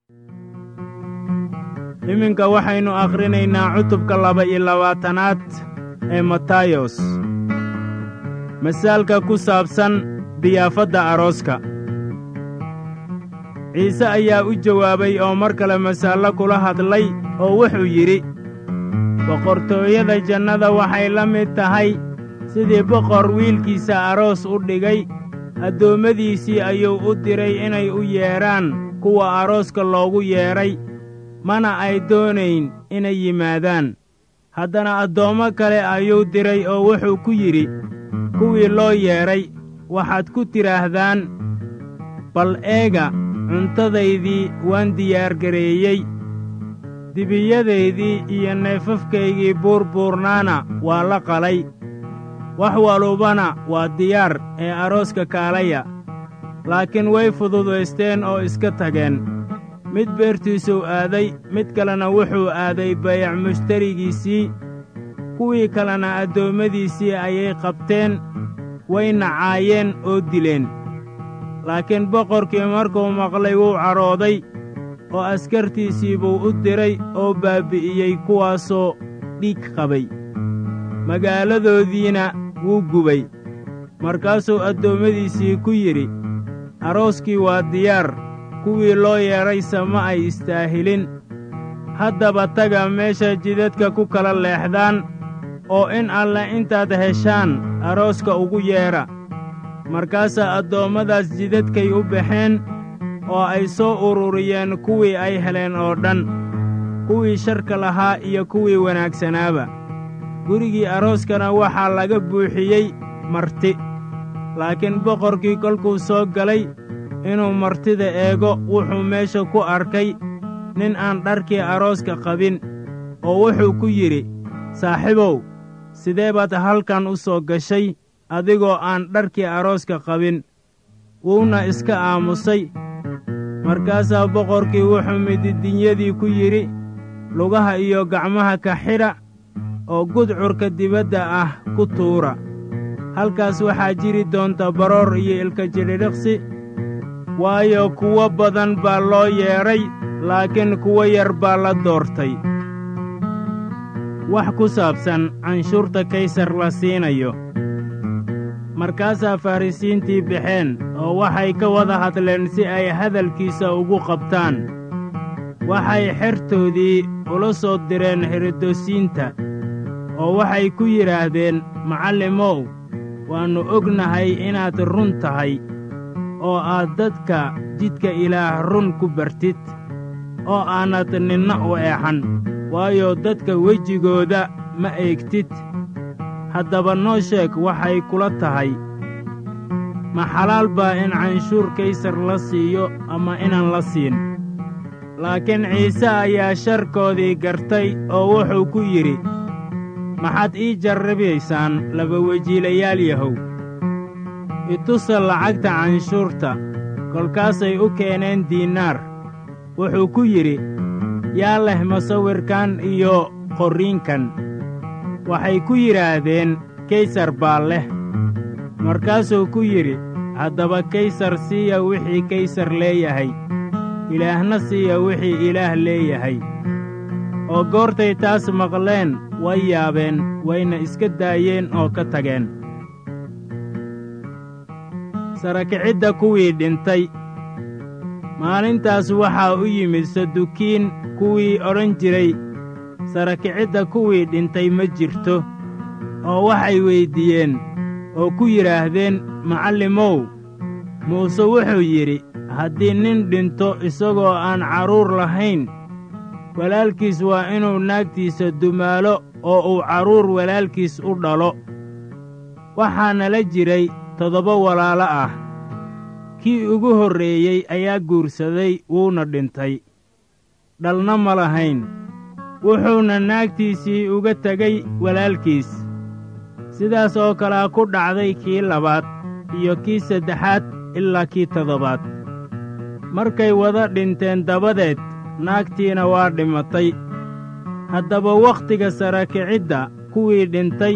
iminka waxaynu akhrinaynaa cutubka laba-iyo labaatanaad ee matayos masaalka ku saabsan diyaafadda arooska ciise ayaa u jawaabay oo mar kale masaallo kula hadlay oo wuxuu yidhi boqortooyada jannada waxay la mid tahay sidii boqor wiilkiisa aroos u dhigay addoommadiisii ayuu u diray inay u yeedhaan kuwa arooska loogu yeedhay mana ay doonayn inay yimaadaan haddana addoommo kale ayuu diray oo wuxuu ku yidhi kuwii loo yeedhay waxaad ku tidhaahdaan bal eega cuntadaydii waan diyaargareeyey dibiyadaydii iyo neefafkaygii buurbuurnaana waa la qalay wax walubana waa diyaar ee arooska kaalaya laakiin way fududaysteen oo iska tageen mid beertiisuu aaday mid kalena wuxuu aaday bayac mushtarigiisii kuwii kalena addoommadiisii ayay qabteen way nacaayeen oo dileen laakiin boqorkii markuu maqlay wuu cadhooday oo askartiisii buu u diray oo baabbi'iyey kuwaasoo dhiig qabay magaaladoodiina wuu gubay markaasuu addoommadiisii ku yidhi arooskii waa diyaar kuwii loo yeedhayse ma ay istaahilin haddaba taga meesha jidadka ku kala leexdaan oo in alle intaad heshaan arooska ugu yeedha markaasaa addoommadaas jidadkay u baxeen oo ay soo ururiyeen kuwii ay heleen oo dhan kuwii sharka lahaa iyo kuwii wanaagsanaaba gurigii arooskana waxaa laga buuxiyey marti laakiin boqorkii kolkuu soo galay inuu martida eego wuxuu meesha ku arkay nin aan dharkii arooska qabin oo wuxuu ku yidhi saaxiibow sidee baad halkan u soo gashay adigoo aan dharkii arooska qabin wuuna iska aamusay markaasaa boqorkii wuxuu mididinyadii ku yidhi lugaha iyo gacmaha ka xidha oo gudcurka dibadda ah ku tuura halkaas waxaa jiri doonta baroor iyo ilka jidhidhiqsi waayo kuwo badan baa loo yeedhay laakiin kuwo yar baa la doortay wax ku saabsan canshuurta kaysar la siinayo markaasaa farrisiintii baxeen oo waxay ka wada hadleen si ay hadalkiisa ugu qabtaan waxay xertoodii ula soo direen herodosiinta oo waxay ku yidhaahdeen macallimow waannu ognahay inaad run tahay oo aad dadka jidka ilaah run ku bartid oo aanad ninna u eexan waayo dadka wejigooda ma eegtid haddaba noo sheeg waxay kula tahay ma xalaal baa in canshuur kaysar la siiyo ama inaan la siin laakiin ciise ayaa sharkoodii gartay oo wuxuu ku yidhi maxaad ii jarrabaysaan laba wejiilayaal yahow itusa lacagta canshuurta kolkaasay u keeneen diinaar wuxuu ku yidhi yaa leh masawirkan iyo qorriinkan waxay ku yidhaahdeen kaysar baa leh markaasuu ku yidhi haddaba kaysar siiya wixii kaysar leeyahay ilaahna siiya wixii ilaah leeyahay oo goortay taas maqleen way yaabeen wayna iska daayeen oo ka tageen sarakicidda kuwii dhintay maalintaas waxaa u yimid sadukiin kuwii odhan jiray sarakicidda kuwii dhintay ma jirto oo waxay weyddiiyeen oo ku yidhaahdeen macallimow muuse wuxuu yidhi haddii nin dhinto isagoo aan carruur lahayn walaalkiis waa inuu naagtiisa dumaalo oo uu carruur walaalkiis u dhalo waxaana la jiray toddoba walaalo ah kii ugu horreeyey ayaa guursaday wuuna dhintay dhalna ma lahayn wuxuuna naagtiisii uga tegay walaalkiis sidaas oo kalea ku dhacday kii labaad iyo kii saddexaad ilaa kii toddobaad markay wada dhinteen dabadeed naagtiina waa dhimatay haddaba wakhtiga sarakicidda kuwii dhintay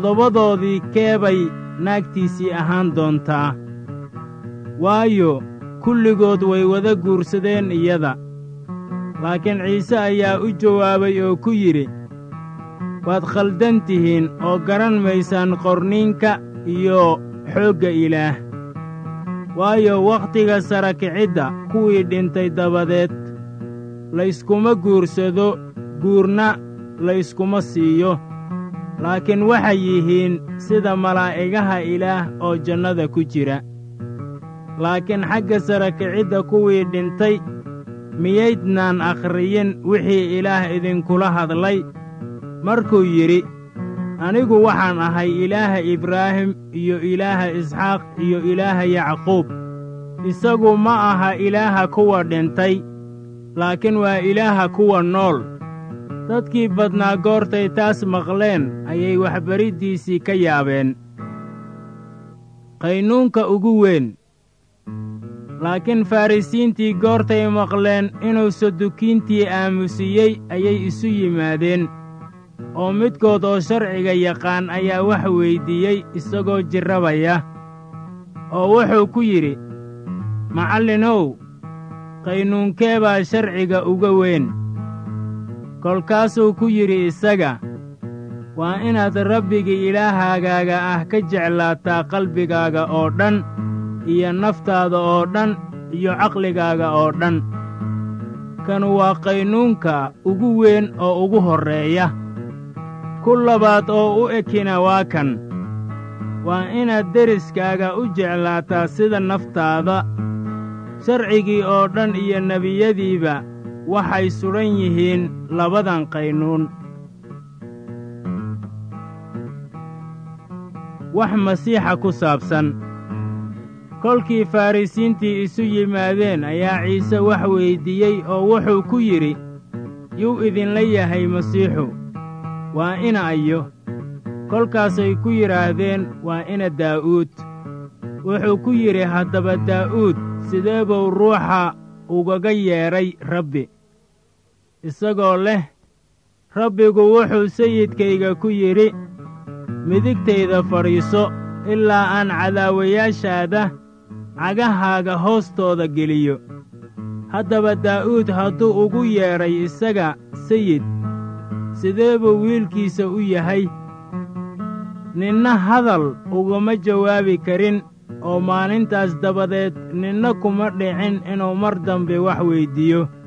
toddobadoodii keebay naagtiisii ahaan doontaa waayo kulligood way wada guursadeen iyada laakiin ciise ayaa u jawaabay oo ku yidhi waad khaldan tihiin oo garan maysaan qorniinka iyo xoogga ilaah waayo wakhtiga sara kicidda kuwii dhintay dabadeed layskuma guursado guurna layskuma siiyo laakiin waxay yihiin sida malaa'igaha ilaah oo jannada ku jira laakiin xagga sara kicidda kuwii dhintay miyaydnaan akhriyin wixii ilaah idinkula hadlay markuu yidhi anigu waxaan ahay ilaaha ibraahim iyo ilaaha isxaaq iyo ilaaha yacquub isagu ma aha ilaaha kuwa dhintay laakiin waa ilaaha kuwa nool dadkii badnaa goortay taas maqleen ayay waxbariddiisii ka yaabeen qaynuunka ugu weyn laakiin farrisiintii goortay maqleen inuu sadukiintii aamusiyey ayay isu yimaadeen oo midkood oo sharciga yaqaan ayaa wax weyddiiyey isagoo jirrabaya oo wuxuu ku yidhi macallinow qaynuunkee baa sharciga uga weyn kolkaasuu ku yidhi isaga waa inaad rabbiga ilaahagaaga ah ka jeclaataa qalbigaaga oo dhan iyo naftaada oo dhan iyo caqligaaga oo dhan kanu waa qaynuunka ugu weyn oo ugu horreeya ku labaad oo u ekina waa kan waa inaad deriskaaga u jeclaataa sida naftaada sharcigii oo dhan iyo nebiyadiiba waxay sudhan yihiin labadan qaynuun wax masiixa ku saabsan kolkii farrisiintii isu yimaadeen ayaa ciise wax weyddiiyey oo wuxuu ku yidhi yuu idinla yahay masiixu waa ina ayo kolkaasay ku yidhaahdeen waa ina daa'uud wuxuu ku yidhi haddaba daa'uud sidee buu ruuxa ugaga yeedhay rabbi isagoo leh rabbigu wuxuu sayidkayga ku yidhi midigtayda fadhiiso ilaa aan cadaawayaashaada cagahaaga hoostooda geliyo haddaba daa'uud hadduu ugu yeedhay isaga sayid sidee buu wiilkiisa u yahay ninna hadal ugama jawaabi karin oo maalintaas dabadeed ninna kuma dhicin inuu mar dambe wax weyddiiyo